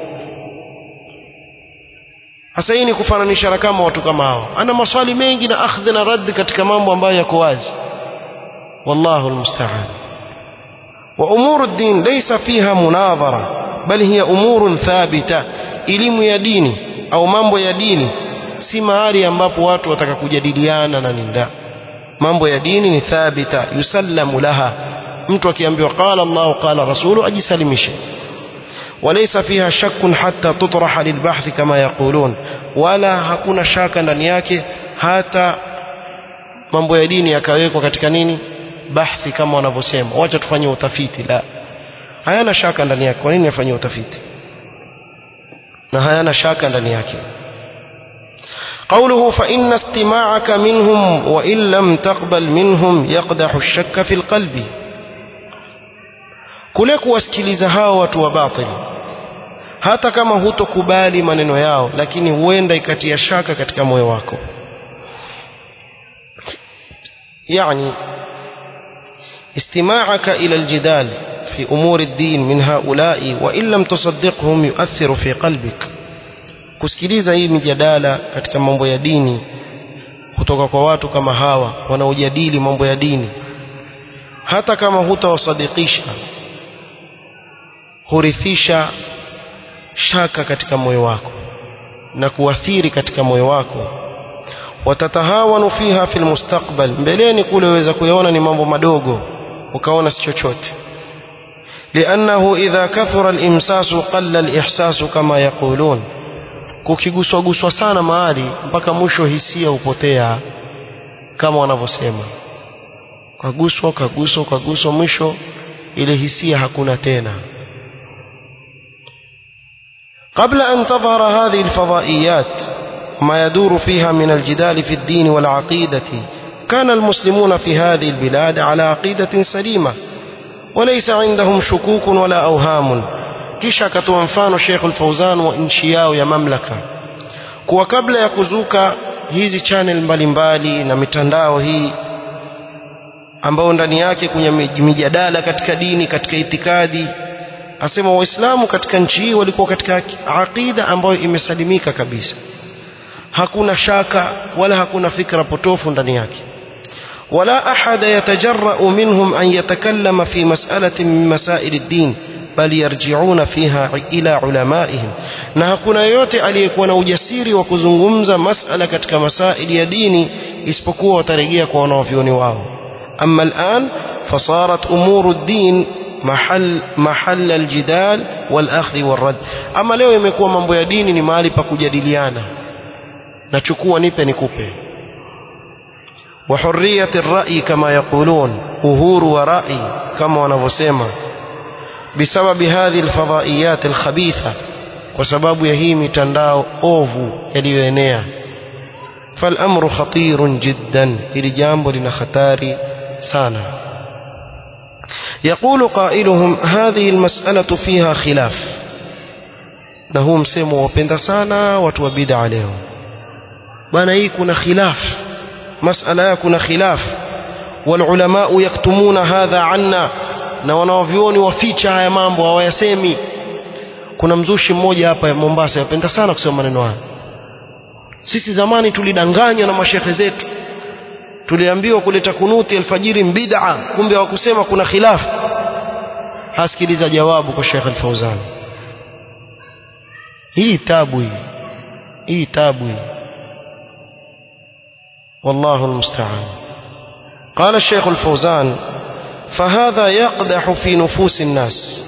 A: hasa hii ni kufananisha na kama watu kama hao ana maswali mengi na akhdhi na raddi katika mambo ambayo yako wazi wallahu almusta'an wa umuru ad-din laysa fiha munadhara bal hiya umurun thabita elimu ya dini au mambo ya dini si mahali ambapo watu wataka kujadiliana na ninda mambo ya dini ni thabita yusallamu laha mtu akiambiwa qala Allah qala rasulu ajisalimishe وليس فيها شك حتى تطرح للبحث كما يقولون ولا hakuna shaka ndani yake hata mambo ya dini yakawekwa katika nini bahthi kama wanavyosema wacha tufanye utafiti la hayana shaka ndani yake kwa nini afanye utafiti na hayana shaka ndani yake قوله فإن استماعك منهم وإن لم تقبل منهم يقدح الشك في القلب kule kuwasikiliza hao watu wa batili hata kama hutokubali maneno yao lakini huenda ikatia shaka katika moyo wako yani استماعك إلى الجدال في أمور الدين من هؤلاء وإن لم تصدقهم يؤثر في قلبك kusikiliza hii mijadala katika mambo ya dini kutoka kwa watu kama hawa wanaojadili mambo ya dini hata kama hutawasadikisha hurithisha shaka katika moyo wako na kuathiri katika moyo wako watatahawanu fiha fil mustakbal mbeleni kule waweza kuyaona ni mambo madogo ukaona si chochote لأنه إذا كثر الإمساس قل الإحساس كما يقولون kukiguswa guswa sana mahali mpaka mwisho hisia hupotea kama wanavyosema kaguswa kaguswa kaguswa mwisho ile hisia hakuna tena قبل أن تظهر هذه الفضائيات ما يدور فيها من الجدال في الدين والعقيدة كان المسلمون في هذه البلاد على عقيدة سليمة وليس عندهم شكوك ولا أوهام kisha akatoa mfano Sheikh Al-Fauzan wa nchi yao ya mamlaka kuwa kabla ya kuzuka hizi channel mbalimbali na mitandao hii ambao ndani yake kuna mijadala katika dini katika itikadi asema waislamu katika nchi hii walikuwa katika aqida ambayo imesalimika kabisa hakuna shaka wala hakuna fikra potofu ndani yake ولا أحد يتجرأ منهم أن يتكلم في مسألة من مسائل الدين بل يرجعون فيها إلى علمائهم na hakuna yote aliyekuwa na ujasiri wa kuzungumza masala katika masaili ya dini isipokuwa watarejea kwa wanavyoni wao أما الآن فصارت أمور الدين محل محل الجدال والأخذ والرد أما leo imekuwa mambo ya dini ni mahali pa kujadiliana nachukua nipe nikupe وحرية الرأي كما يقولون أهور ورأي كما ونفسما بسبب هذه الفضائيات الخبيثة وسبب يهيم تنداو أوفو يليوينيا فالأمر خطير جدا إلي جامب لنختاري سانا يقول قائلهم هذه المسألة فيها خلاف نهم سيمو وبند سانا وتوبيد عليهم بنا يكون خلاف مسألة يكون خلاف والعلماء يكتمون هذا عنا na wanaovyoni waficha haya mambo hawayasemi kuna mzushi mmoja hapa Mombasa yapenda sana kusema maneno haya sisi zamani tulidanganywa na mashehe zetu tuliambiwa kuleta kunuti alfajiri bid'a kumbe hawakusema kuna khilafu hasikiliza jawabu kwa Sheikh Al-Fauzan hii tabu hii hii tabu hii والله المستعان قال الشيخ الفوزان فهذا يقدح في نفوس الناس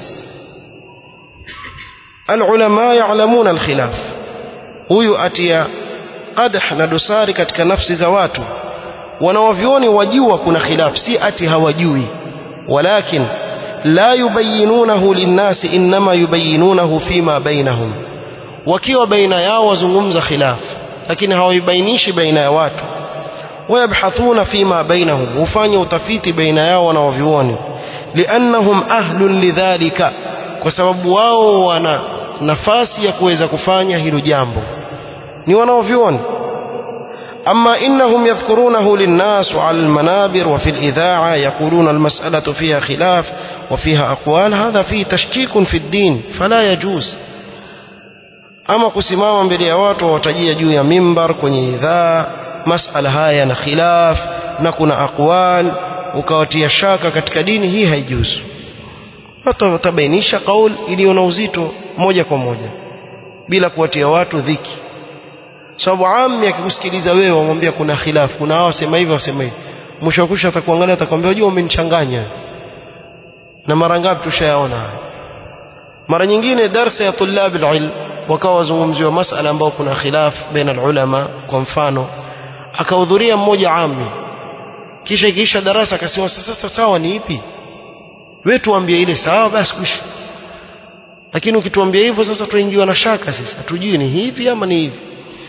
A: العلماء يعلمون الخلاف huyu atia qadah na dosari katika nafsi za watu wanawavyoni wajua kuna khilaf si ati hawajui walakin la yubayinunahu linnasi inma yubayinunahu fima bainahum wakiwa baina yao wazungumza khilaf lakini hawaibainishi baina ya watu ويبحثون فيما بينهم وفanya utafiti baina yao wanaovioni liannahum ahlun lidhalika kwa sababu wao wana nafasi ya kuweza kufanya hilo jambo ni wanaovioni أما إنهم يذكرونه للناس على المنابر وفي الإذاعة يقولون المسألة فيها خلاف وفيها أقوال هذا فيه تشكيك في الدين فلا يجوز ama kusimama mbele ya watu wawatajia juu ya mimbar kwenye idhaa masala haya na khilaf na kuna aqwal ukawatia shaka katika dini hii haijuzu watabainisha kaul iliyo na uzito moja kwa moja bila kuwatia watu dhiki sababu ami akikusikiliza wewe wamwambia kuna khilaf kuna hao wasema hivi wasema hivi mwisho wa kusha atakuangalia atakwambia unajua umenichanganya na mara ngapi tushayaona mara nyingine darsa ya tulab alilm wakawa wazungumziwa masala ambayo kuna khilaf baina ulama kwa mfano akahudhuria mmoja ami kisha ikiisha darasa akasema sasa sawa ni ipi wewe tuambie ile sawa basi kuishi lakini ukituambia hivyo sasa tuingiwa na shaka sasa tujui ni hivi ama ni hivi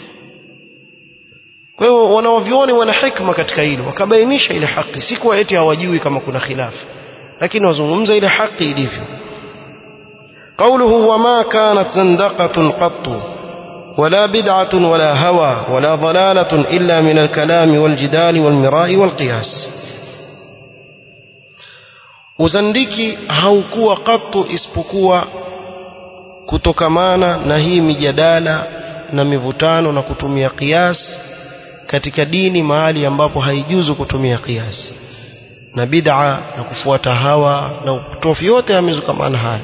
A: kwa hiyo wanaovioni wana hikma katika hilo wakabainisha ile haki si kuwa eti hawajui kama kuna khilafu lakini wazungumza ile haki ilivyo قوله وما كانت زندقة قط ولا بدعة ولا هوى ولا ضلالة إلا من الكلام والجدال والمراء والقياس uzandiki haukuwa katu isipokuwa kutokamana na hii mijadala na mivutano na kutumia kiasi katika dini mahali ambapo haijuzu kutumia kiasi na bid'a na kufuata hawa na upotofu yote yamezukamana haya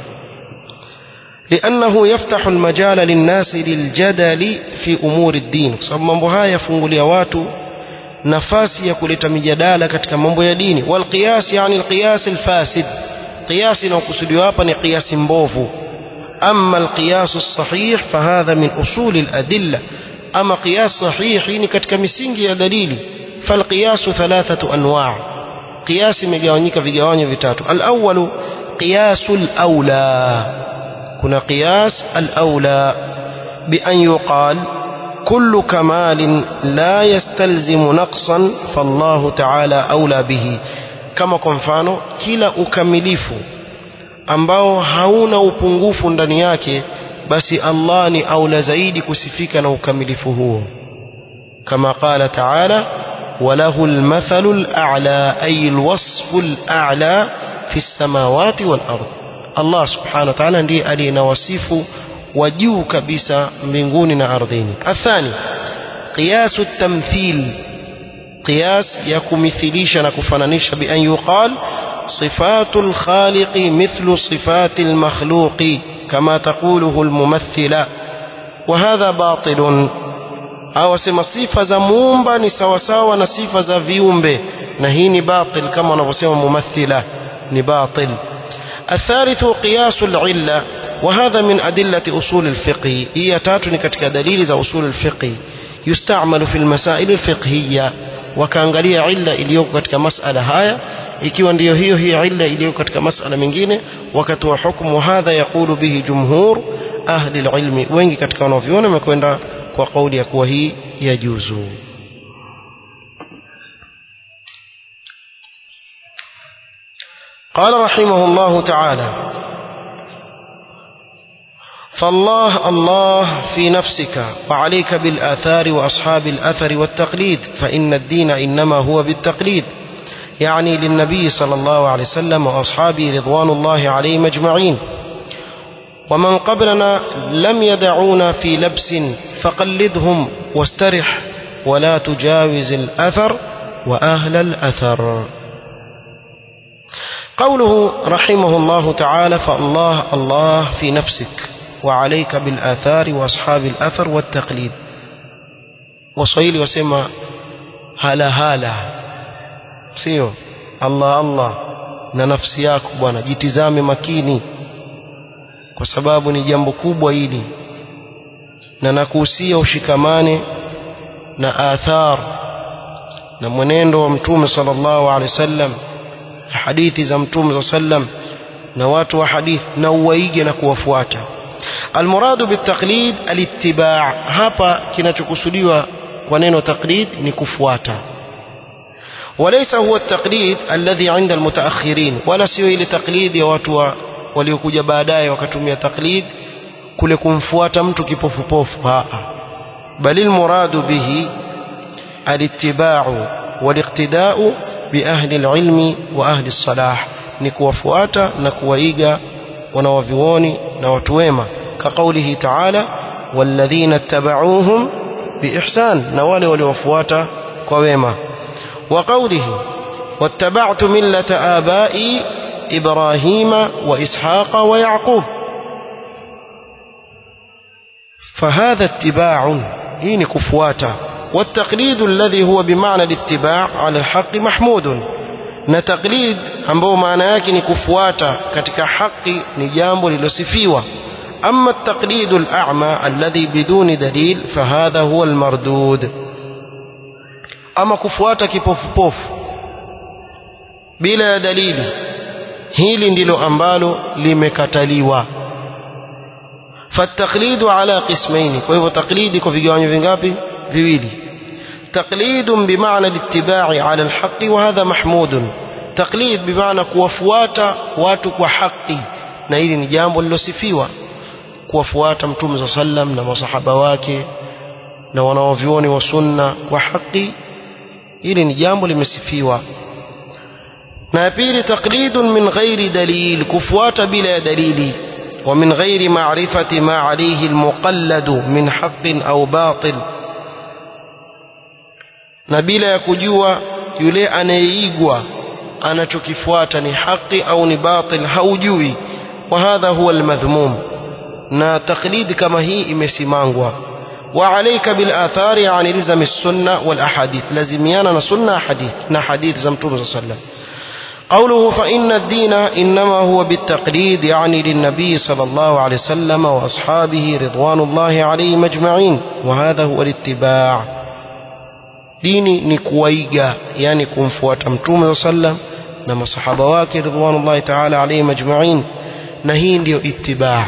A: لأنه يفتح المجال للناس للجدل في أمور الدين sababu mambo haya yafungulia watu nafasi ya kuleta mijadala katika mambo ya dini walqiyas yani alqiyas alfasid qiyas inayokusudiwa hapa ni qiyas mbovu أما القياس الصحيح فهذا من أصول الأدلة أما قياس صحيح ni katika misingi ya dalili فالقياس ثلاثة أنواع قياس imegawanyika vigawanyo vitatu الأول قياس الأولى كنا قياس الأولى بأن يقال كل كمال لا يستلزم نقصا فالله تعالى أولى به كما كنفانو كلا أكمليفو ambao hauna upungufu ndani yake basi Allah ni aula zaidi kusifika na ukamilifu huo kama qala ta'ala وله المثل الأعلى أي الوصف الأعلى في السماوات والأرض الله سبحانه وتعالى ndiye aliyenawasifu wa juu kabisa mbinguni na ardhini athani قياس التمثيل قياس ya kumithilisha na kufananisha bi an yuqal صفات الخالق مثل صفات المخلوق كما تقوله الممثلة وهذا باطل au sema sifa za muumba ni sawasawa na sifa za viumbe na hii ni batil kama wanavyosema mumathila ni batil الثالث قياس العلة وهذا من أدلة أصول الفقه هي تاتني كتك دليل za أصول الفقه يستعمل في المسائل الفقهية وكانgalia illa iliyoko katika masala haya ikiwa ndiyo hiyo hiyo illa iliyoko katika masala mengine wakatoa hukumu hadha yaqulu bihi jumhur ahli alilmi wengi katika wanavyuona wamekwenda kwa kauli ya kuwa hii yajuzu قال رحمه الله تعالى فالله الله في نفسك وعليك بالآثار وأصحاب الأثر والتقليد فإن الدين إنما هو بالتقليد يعني للنبي صلى الله عليه وسلم وأصحابه رضوان الله عليهم أجمعين ومن قبلنا لم يدعونا في لبس فقلدهم واسترح ولا تجاوز الأثر وأهل الأثر قوله رحمه الله تعالى فالله الله في نفسك وعليك بالآثار وأصحاب الأثر والتقليد وصيلي وسمى هلا هلا sio Allah Allah na nafsi yako bwana jitizame makini kwa sababu ni jambo kubwa hili na nakuhusia ushikamane na athar na mwenendo wa mtume sallallahu alaihi wasallam hadithi za mtume sallam na watu wa hadithi na uwaige na kuwafuata almuradu bitaqlid alittiba' hapa kinachokusudiwa kwa neno taqlid ni kufuata وليس هو التقليد الذي عند المتأخرين ولا sio ile taklidi ya watu waliokuja baadaye wakatumia taklid kule kumfuata mtu kipofupofu bali المراد به الاتباع والاقتداء بأهل العلم وأهل الصلاح ni kuwafuata na kuwaiga wanawavioni na watu wema كقوله تعالى والذين اتبعوهم بإحسان na wale waliowafuata kwa wema وقوله واتبعت ملة آبائي إبراهيم وإسحاق ويعقوب فهذا اتباع هين كفواتا والتقليد الذي هو بمعنى الاتباع على الحق محمود na taklid ambao maana yake ni kufuata katika haki ni jambo lilosifiwa أما التقليد الأعمى الذي بدون دليل فهذا هو المردود أما كفوات كفوف بوف بلا دليل hili ndilo ambalo limekataliwa فالتقليد على قسمين kwa hivyo taklidi kwa vigawanyo vingapi viwili تقليد بمعنى الاتباع على الحق وهذا محمود تقليد بمعنى kuwafuata watu kwa haki na hili ni jambo lilosifiwa kuwafuata mtume za sallam na masahaba wake na wanaovyuoni wa sunna kwa haki hili ni jambo limesifiwa na ya pili taqlidun min ghairi dalil kufuata bila ya dalili ومن غير معرفة ما عليه المقلد من حق أو باطل na bila ya kujua yule anayeigwa anachokifuata ni haki au ni batil haujui wa hadha huwa almadhmum na taklid kama hii imesimangwa wa alayka bil athari an ilzam as-sunna wal ahadith lazimiana na sunna hadith na hadith za mtume sallallahu alayhi wasallam قوله فإن الدين إنما هو بالتقليد يعني للنبي صلى الله عليه وسلم وأصحابه رضوان الله عليهم أجمعين وهذا هو الاتباع dini ni kuwaiga yani kumfuata mtume saa sallam na masahaba wake ridwanullahi taala alaihim ajmain na hii ndiyo itibaa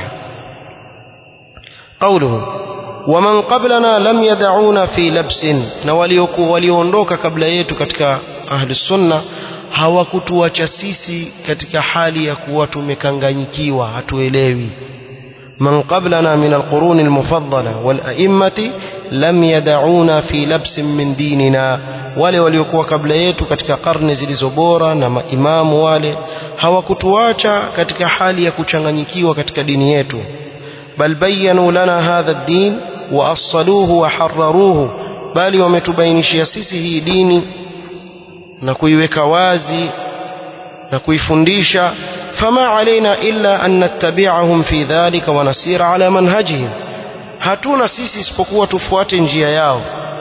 A: qauluhu waman qablana lam yadauna fi labsin na walioondoka kabla yetu katika ahli sunna hawakutuacha sisi katika hali ya kuwa tumekanganyikiwa hatuelewi من قبلنا من القرون المفضلة والأئمة لم يدعونا في لبس من ديننا wale waliokuwa kabla yetu katika karne zilizo bora na maimamu wale hawakutuacha katika hali ya kuchanganyikiwa katika dini yetu bal bayanu lana hadha ad-din wa assaluhu wa harraruhu bali wametubainishia sisi hii dini na kuiweka wazi na kuifundisha فما علينا إلا أن نتبعهم في ذلك ونسير على منهجهم hatuna sisi isipokuwa tufuate njia yao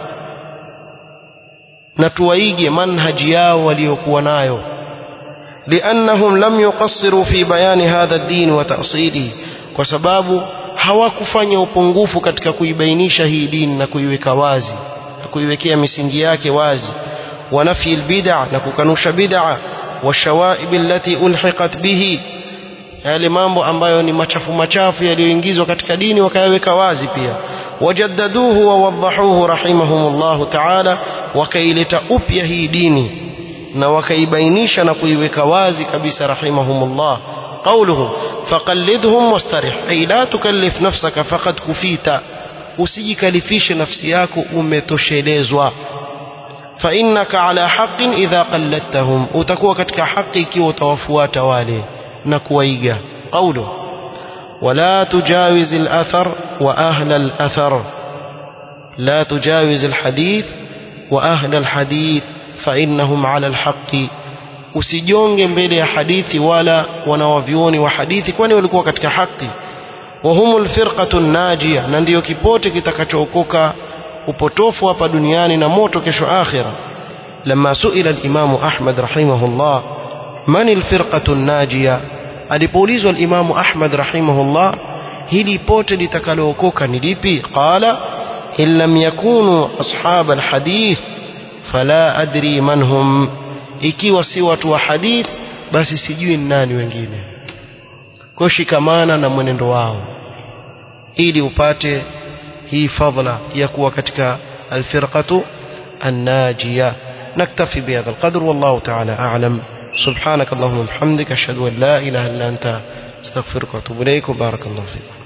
A: na tuwaige manhaji yao waliokuwa nayo liannahum lam yuqassiru fi bayani hadha ad-din wa ta'sili kwa sababu hawakufanya upungufu katika kuibainisha hii dini na kuiweka wazi na kuiwekea misingi yake wazi wa nafyi al-bid'a na kukanusha bid'a washawaib allati ulhiqat bihi yale mambo ambayo ni machafu machafu yaliyoingizwa katika dini wakayaweka wazi pia wajaddaduhu wa wadahuhu rahimahumullah ta'ala wakaileta upya hii dini na wakaibainisha na kuiweka wazi kabisa rahimahumullah قوله فقلدهم واسترح أي لا تكلف نفسك فقد كفيت usijikalifishe nafsi yako umetoshelezwa فإنك على حق إذا قلدتهم utakuwa katika haki ikiwa utawafuata wale na kuwaiga قوله ولا تجاوز الأثر وأهل الأثر لا تجاوز الحديث وأهل الحديث فإنهم على الحق usijonge mbele ya hadithi wala wanawavyuoni wa hadithi kwani walikuwa katika haki وهم الفرقة الناجية na ndiyo kipote kitakachookoka upotofu hapa duniani na moto kesho akhira لما سئل الإمام أحمد رحمه الله من الفرقة الناجية alipoulizwa الإمام أحمد رحمه الله hili pote litakalookoka ni lipi qala in lam yakunu ashab alhadith fala adri man hum ikiwa si watu wa hadith basi sijui ni nani wengine kwa shikamana na mwenendo wao ili upate hii fadhila ya kuwa katika alfirqatu annajiya نكتفي بهذا القدر والله تعالى أعلم سبحانك اللهم وبحمدك أشهد أن لا إله إلا أنت استغفرك واتوب إليك وبارك الله فيكم